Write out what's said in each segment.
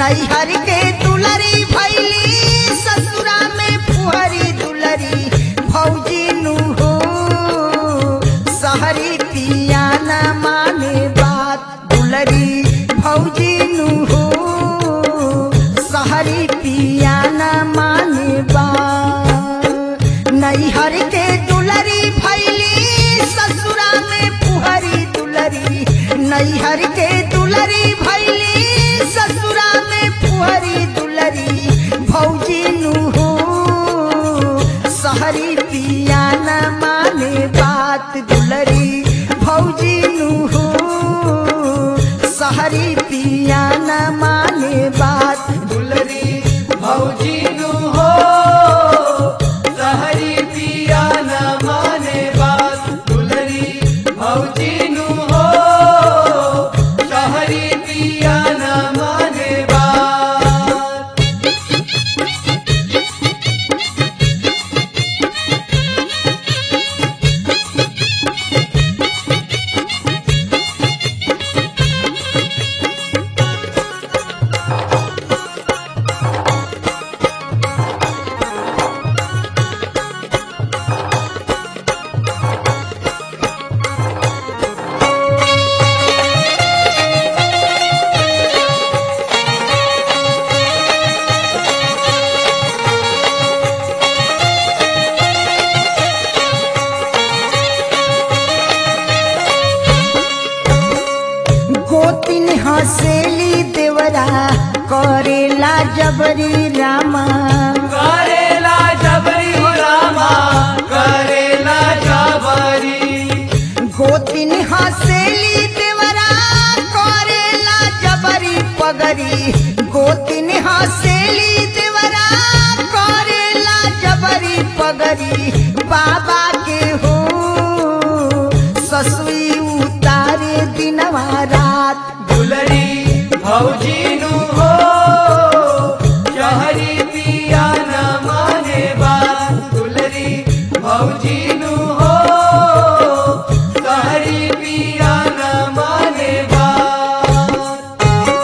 नैहर के दुलरी भैली ससुरा में फुहरी दुलरी भौजी नु हो सहरी पिया न माने बात दुलरी भौजी नु हो सहरी पिया न माने बात नैहर के दुलरी भैली ससुरा में फुहरी दुलरी नैहर के दुलरी भैली ससुरा में फुहरी दुलरी भौजी नु हो सहरी पिया न माने बात दुलरी भौजी नु हो सहरी पिया न माने बात दुलरी भौजी नु हो सहरी पिया न माने बात दुलरी भौजी नु हो सहरी पिया न माने बात गोतिन हसेली देवरा करेला जबरी रामा करेला जबरी हो रामा करेला जबरी गोतिन हसेली देवरा करेला जबरी पगरी गोतिन हसेली देवरा करेला जबरी पगरी बाबा के हो ससुई उतारे दिनवा रात दुलरी भौजी नु हो शहरी पिया न माने बात दुलरी भौजी नु हो शहरी पिया न माने बात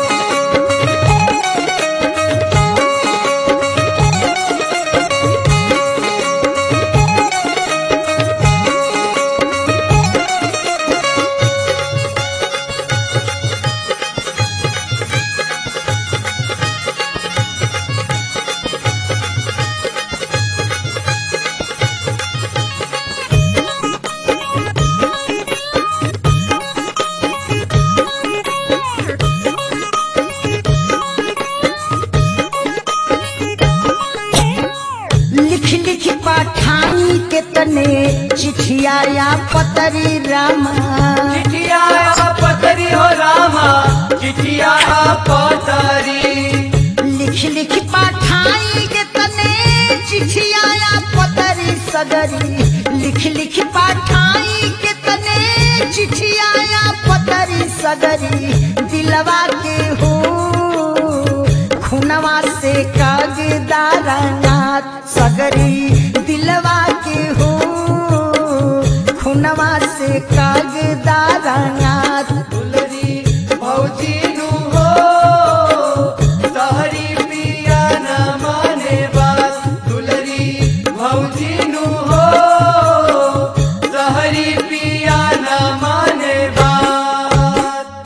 लिख लिख पाठानी के तने चिठिया या पतरी रामा चिठिया पतरी हो रामा चिठिया पतरी लिख लिख पाठाई के तने चिठिया या पतरी सगरी लिख लिख पाठाई के तने चिठिया या पतरी सगरी दिलवा के हो खुनवा से कागदारा नाथ सगरी दिलवा के हो खुनवा से कागदारा नाथ दुलरी भौजी नु हो सहरी पिया न माने बात दुलरी भौजी नु हो सहरी पिया न माने बात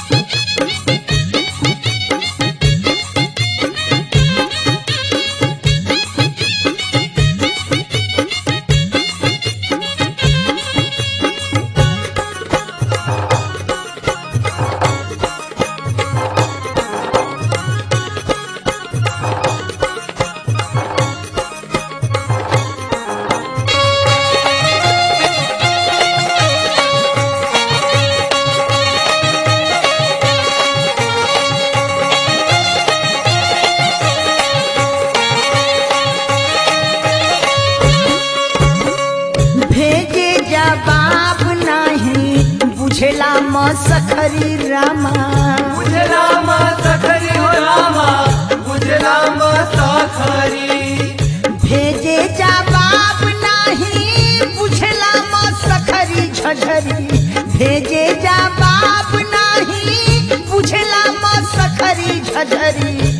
भेजे जवाब नहीं बुझेला मसखरी रामा बुझला मा सखरी हो रामा बुझला मा सखरी भेजे जवाब नहीं बुझेला मसखरी झझरी भेजे जवाब नहीं बुझेला मसखरी झझरी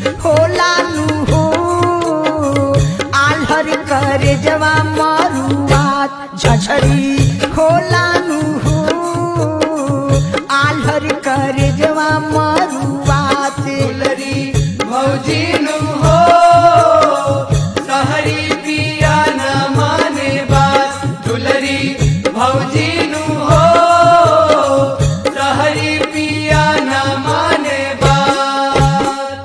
करे जवा मरुआत झझरी खोलानु हो आल्हर करे जवा मरुआत दुलरी भौजीनु हो सहरी पिया न माने बात दुलरी भौजीनु हो सहरी पिया न माने बात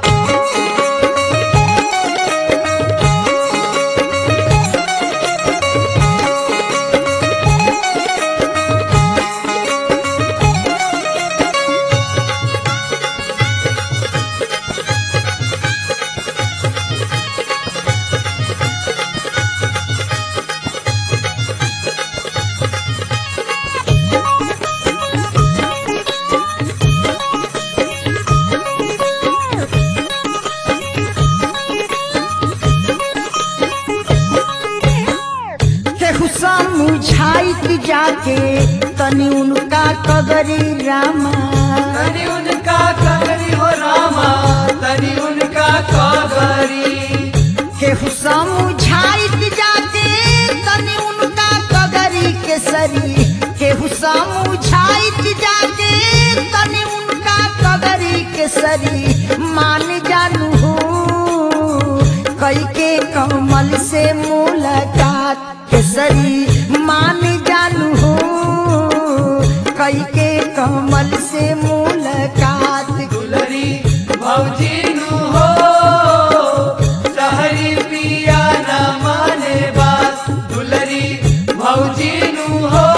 केहू समझाइत जाके तनी उनका कगरी रामा तनि उनका कगरी हो रामा तनि उनका कगरी केहू समझाइत जाके तनी उनका कगरी केसरी केहू समझाइत जाके तनी उनका कगरी केसरी मान जानू हो कई के कमल से मुलाकात केसरी मान जानू हो कई के कमल से मुलाकात दुलरी भौजीनु हो सहरी पिया न माने बात दुलरी भौजीनु हो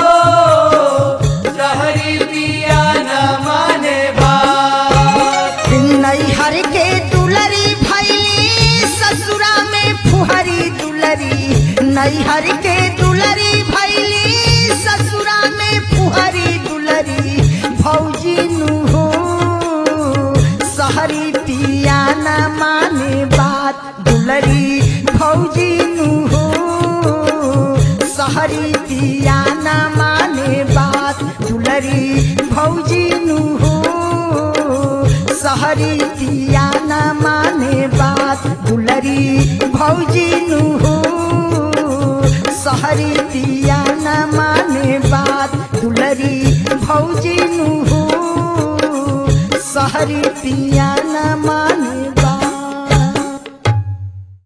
सहरी पिया न माने बात नैहर के दुलरी भैली ससुरा में फुहरी दुलरी नैहर के दुलरी भैली ससुरा में फुहरी दुलरी भौजी नु हो सहरी पिया न माने बात दुलरी भौजी नु हो सहरी पिया न माने बात दुलरी भौजी नु हो सहरी पिया न माने बात दुलरी भौजी नु हो सहरी पिया न माने बात दुलरी भौजी नु हो सहरी पिया न माने